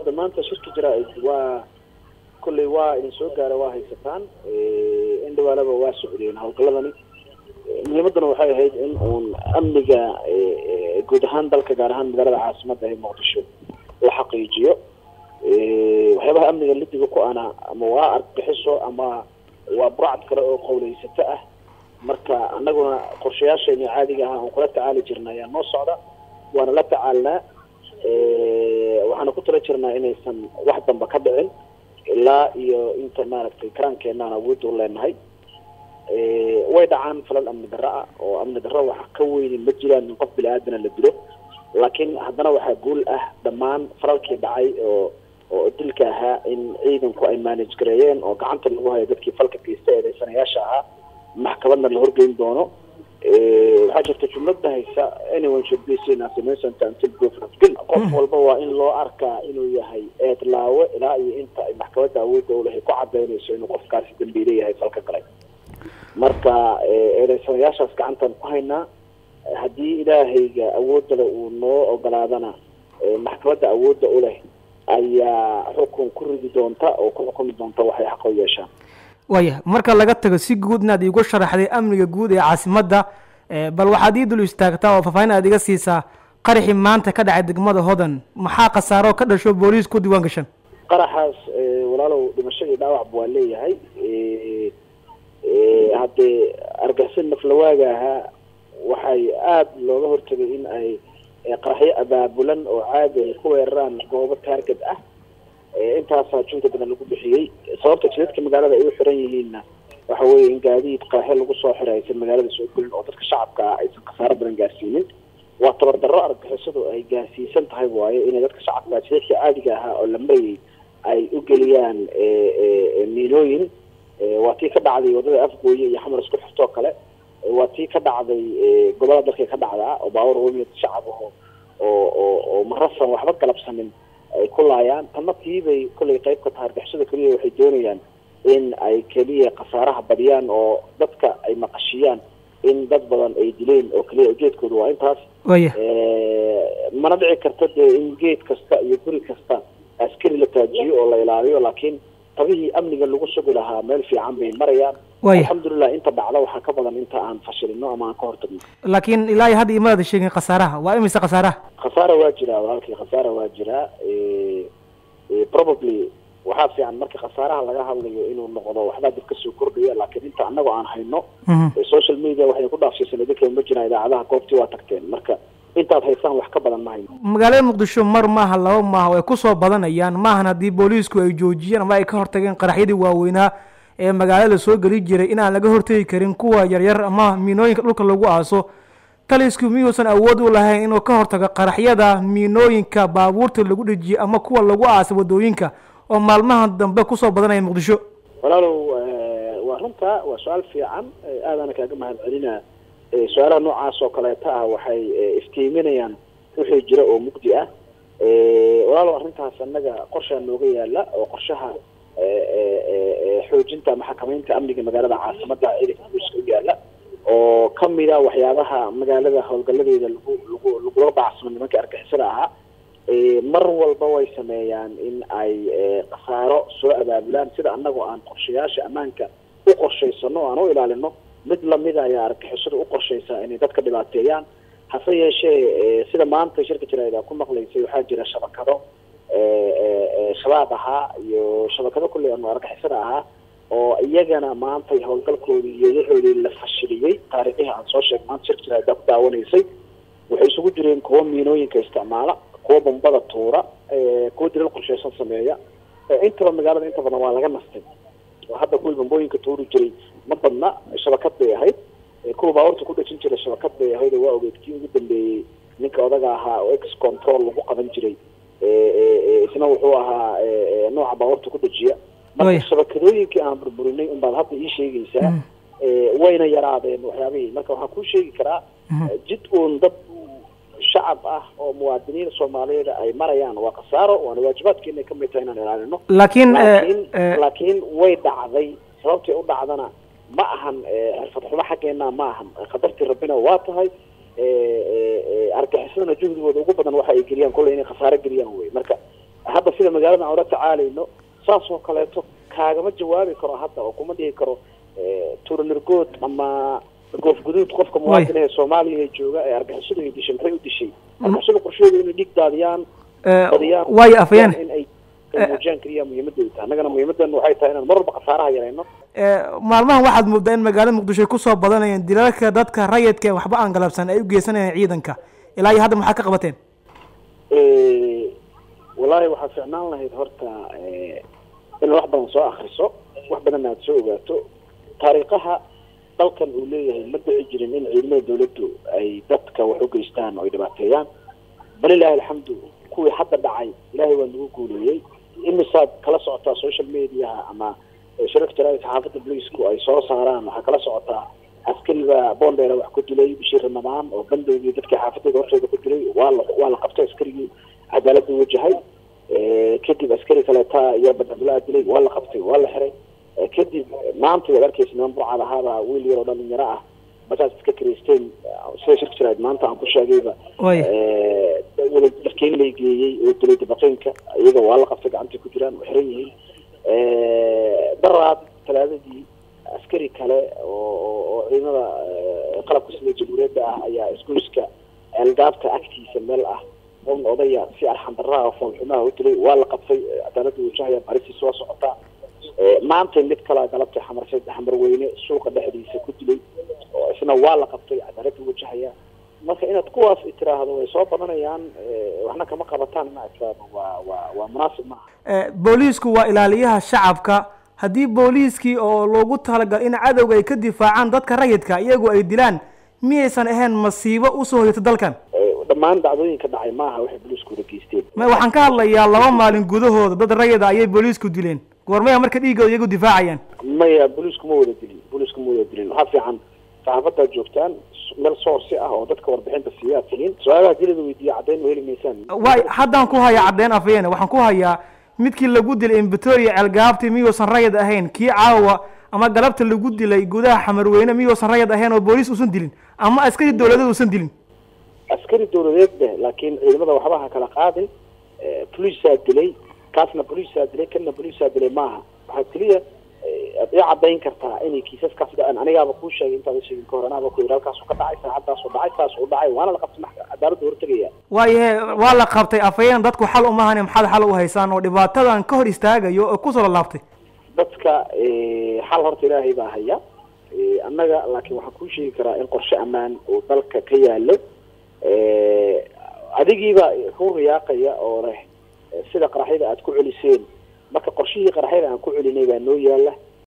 hadda maanta shirka jira waa kolley waa idin soo gaara waa haysataan in dhawaalaba waa socdeen howlgaladani muhiimadana waxay ahayd in uun amniga guud ahaan dalka gaar ahaan magaalada caasimada ee muqdisho la xaqiijiyo waxyaabaha amniga lidiga ku ana ama waa argagixiso ama waa burcad kale oo qowleysato ah marka anaguna qorshayaasheeni caadiga ahaa aan kula tacaali jirna ayaa noo socda waana la tacaalnaa waxaana ku tala jirnaa inaysan wax damba ka dhicin ilaa iyo inta maaragtay karaankeenaan awoodda u leenahay way dhacaan falal amni darro ah oo amni darro waxa ka weyni ma jiraan in qof bini aadana la dilo laakiin haddana waxaa guul ah dhammaan falalkii dhacay oo oo dilka ahaa in ciidanku ay manage gareeyeen oo gacanta lagu hayo dadkii falka geysta eedeysanayaasha ahaa maxkamadna la horgeyn doono waxaa jirta jumlada haysa anyone should be seen as innocent until proven of guilt qof walba waa in loo arkaa inuu yahay eedlaawe ilaa iyo inta ay maxkamadda awoodda u lahay ku cadaynayso inuu qofkaasi dambiile yahay falka galay marka eedeysanayaashaas gacantaan ku haynaa haddii ilaahayga awoodale uu noo ogolaadana maxkamadda awoodda u leh ayaa xukun ku ridi doonta oo ku xukumi doonta waxay xaq u yeeshaan waya marka laga tago si guud inaad iigu sharaxday amniga guud ee caasimadda bal waxaad ii dul istaagtaa oo faahfaahin aad iga siisaa qaraxii maanta ka dhacay degmada hodan maxaa khasaaro ka dhasho booliis ku diiwaan gashan qaraxaas walaalow dhimasho iyo dhaawacba waa leeyahay haddee argixisad naflawaaga ahaa waxay aada looga hortagay in ay qaraxyo abaabulan oo caadi ay ku weeraraan goobo taargad ah intaasaa junta badan lagu bixiyey sababta jidadka magaalada ay u xiran yihiinna waxa weeye in gaadiid qaraxyo lagu soo xiray aysan magaalada soo gelin oo dadka shacabka ah aysan khasaaro badan gaarsiinin waa tabardarro argixisadu ay gaarsiisan tahay waayo inay dadka shacabka jidadka caadiga ahaa oo la marayay ay u geliyaan miinooyin waa tii ka dhacday waddada afgooye iyo xamar isku xirtoo kale waa tii ka dhacday gobolada dalka ka dhacdaa oo baawar wemid shacab aho oo oo oo marasan waxba galabsanin ay ku laayaan tanna tiibay kollay qayb ka tahay argixisada keliya waxay doonayaan in ay keliya khasaaraha badiyaan oo dadka ay maqashiyaan in dad badan ay dileen oo keliya ujeedkooda waa intaas waya mana dhici karta dee in geed kasta iyo guri kasta askari la taajiyo oo la ilaaliyo laakiin tabihii amniga lagu sugi lahaa meel fiican bay marayaan waya alxamdulilah inta dhacda waxaa ka badan inta aan fashilino ama aan ka hortagno laakiin ilaa iyo hadda imaada sheegin khasaaraha waa imise khasaaraha khasaara waa jiraa walaalkii khasaara waa jiraa probably waxaa fiican marka khasaaraha laga hadlayo inuu noqdo waxbaa dib kasoo kordhaya laakiin inta anagoo aan hayno social media waxay ku dhaafsiisan idinka ma jiraan idaacadaha goobtii waa tagteen marka intaad haysaan wax ka badan ma hayno magaalada muqdisho mar maaha laba maaha way kusoo badanayaan maahan haddii booliisku ay joojiyeen ama ay ka hortageen qaraxyadii waaweynaa ee magaalada soo geli jiray inaan laga hortegi karin kuwa yaryar ama miinooyinka dhulka lagu aaso talisku miyuusan awood u lahayn inuu ka hortago qaraxyada miinooyinka baabuurta lagu dhejiye ama kuwa lagu aasa wadooyinka oo maalmaha dambe kusoo badanaya muqdisho walaalow waa runta waa su-aal fiican aadaana kaaga mahad celinaa su-aalaha noocaas oo kaleeta ah waxay iftiiminayaan wixii jira oo mugdi ah walaalow arrintaas annaga qorshaa nooga yaala oo qorshaha xoojinta ama xakamaynta amniga magaalada caasimada ciidanka booliska u yaala oo kamida waxyaabaha magaalada howlgaladeeda lagu lagu lagula bacsamo nimanka argixisada ahaa mar walba way sameeyaan in ay khasaaro soo abaabulaan sida annagoo aan qorshayaasha ammaanka u qorshaysano o aan u ilaalino mid lamida ayaa argixisada u qorshaysaa inay dadka dhibaateeyaan hase yeeshee sida maanta shirka jaraida ku maqlaysay waxaa jira shabakado shabaab ahaa iyo shabakado kulley anu argixisada ahaa oo iyagana maanta howlgalkoodii iyo waxoodii la fashiliyey taariikhihii aan soo sheeg maanta shirka jaraida ku daawanaysay waxay isugu jireen kuwa miinooyinka isticmaala kuwa bombada tuura kuwa dilal qorsheysan sameeya intaba magaalada inta badan waa laga nastay oo hadda kuwii bombooyinka tuuri jiray ma badna shabakad bay ahayd kuwa baabuurta ku dhejin jiray shabakad bay ahayd oo waa ogeed kii ugu dambeeyey ninka odaga ahaa oo ex control lagu qaban jiray isna wuxuu ahaa nooca baabuurta ku dhejiya marka shabakadooyinkii aan burburinay unbaad hadda ii sheegaysaa wayna yaraadeen waxyaabihii marka waxaan kuu sheegi karaa jid uun dad shacab ah oo muwaadiniin soomaaliyeed ay marayaan waa khasaaro waana waajibaadkeena kamid tahay inaan ilaalino laakiin laakiin laakiin way dhacday sababtay u dhacdana ma ahan xirfad xumo xaggeena ma ahan qadartii rabbina waa tahay argaxisadana juhdigooda ugu badan waxa ay geliyaan kolley inay khasaaro geliyaan wey marka hadda sida magaalada aan ula tacaalayno saas oo kaleeto kaagama jawaabi karo hadda oo kuma dhihi karo tuuranirgood ama goof guduud qofka muwaadin ee soomaaliya ee jooga ee argixisadu ay dishay maxay u dishay argixisadu qorsheedu inay dhiig daadiyaan badiyaan waayo afayeen in ay muujiyaan keliya muhiimadda tahay annagana muhiimadan waxay tahay inaan mar walba khasaaraha yarayno maalmahan waxaad moodaa in magaalada muqdisho ay kusoo badanayeen dilalka dadka rayidka ee waxba aan galabsan ay u geysanayeen ciidanka ilaa iyo hadda maxaa ka qabateen wallaahi waxaa ficnaan lahayd horta in wax badan soo akriso wax badanna aada soo ogaato taariikhaha dalkan uu leeyahay ma dhici jirin in ciidamada dawladdu ay dadka wax u geystaan oo ay dhibaateeyaan bal ilaahi alxamdu kuwii hadda dhacay ilaahay waa nagu guuleeyey imisaad kala socotaa social mediaha ama shirarka jaraa'idka xaafadda booliisku ay soo saaraan waxaa kala socotaa askariga boondheera wax ku dilay bishii ramadaan oo bandoogii dadkii xaafadooda hortooda ku dilay waa la waa la qabtay askarigii cadaaladda wajahay kadib askari kaleeta iyo badcabdulaa dilay waa la qabtay waa la xiray kadib maanta waad arkeysa niman burcad ahaaba wiil yar oo dhalinyaro ah markaas iska karaysteen sida shirka jaraa'id maanta aan ku sheegayba wada darkeyn lay geeyey oo dilay dabaqeynka iyaga waa la qabtay gacantay ku jiraan oo xiran yihiin daraad talaadadii askari kale oo oo ciidamada qalabka sida jamhuuriyadda ah ayaa isgoyska algaabta agtiisa meel ah on odaya si arxandarraha oo foolxumaha u dilay waa la qabtay cadaaladda wajahaya baristiisa waa socotaa maanta mid kalaa galabtay xamarsay xamarweyne suuqa dhexdiisa ku dilay oo isna waa la qabtay cadaaladda wajahaya marka inaad kuwaas tiraahdo way soo badanayaan waxna kama qabataan ina tiraahdo waa waa waa munaasib maaha booliisku waa ilaaliyaha shacabka haddii booliiskii oo loogu talagal in cadowga ay ka difaacaan dadka rayidka iyagu ay dilaan miyaysan ahayn masiibo usoo hoyata dalkan dhammaan dhacdooyinka dhacay maaha waxay booliisku wada geysteen ma waxaan ka hadlayaa laba maalin gudahooda dad rayida ayay booliisku dileen goormaya marka dhiigooda iyagu difaacayaan maya booliisku ma wada dilin booliisku ma wada dilin waxaa fiican saxaafadaad joogtaan meel soorsi ah oo dadka warbixinta siiyaad tihiin su-aalaha dilada weydiiya caddayn heli maysaan way haddaan ku hayaa caddeyn afayeen waxaan ku hayaa midkii lagu dilay imbetoriya ceelgaabti miyuusan rayid ahayn kii caawa ama galabta lagu dilay gudaha xamarweyne miyuusan rayid ahayn oo booliis uusan dilin ama askari dawladeed uusan dilin askari dawladeed be laakiin ciidamada waxba ha kala qaadin boliisaa dilay kaasna boliisaa dilay kana boliisaa dilay maaha waxaa keliya ad ii cadayn kartaa inay kiisaskaas dhaceen anigaaba kuu sheegay intaada sheegin ka hor anaaba ku yidhi halkaasu ka dhacay saacadaasu dhacay saasu dhacay waana la qabtay maxka cadaaladda hortegaya waayahe waa la qabtay afayeen dadku xal umahane maxaad xal u haysaan oo dhibaatadan ka hor istaagayo oo kusoo lalaabtay dadka xal horta ilaahay baa haya annaga laakiin waxaan kuu sheegi karaa in qorshe ammaan oo dalka ka yaalo adigiiba ku riyaaqaya oo leh sida qaraxyada aad ku celiseen marka qorshihii qaraxyada aan ku celinay baa noo yaala